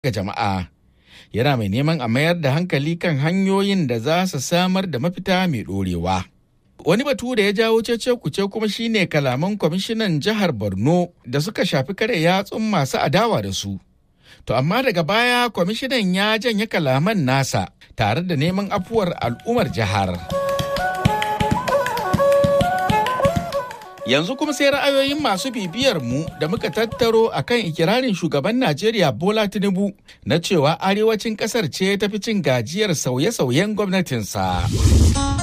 ga jama'a. Yana mai neman a mayar da hankali kan hanyoyin da za su samar da mafita mai ɗorewa. Wani batu da ya jawo cece kuce kuma shine kalaman kwamishinan jihar Borno da suka shafi kare yatsun masu adawa da su. To amma daga baya kwamishinan ya janye kalaman nasa tare da neman afuwar al'ummar jihar. Yanzu kuma sai ra'ayoyin masu bibiyar mu da muka tattaro akan ikirarin shugaban Najeriya Bola Tinubu na cewa arewacin kasar ce tafi cin gajiyar sauye-sauyen gwamnatinsa.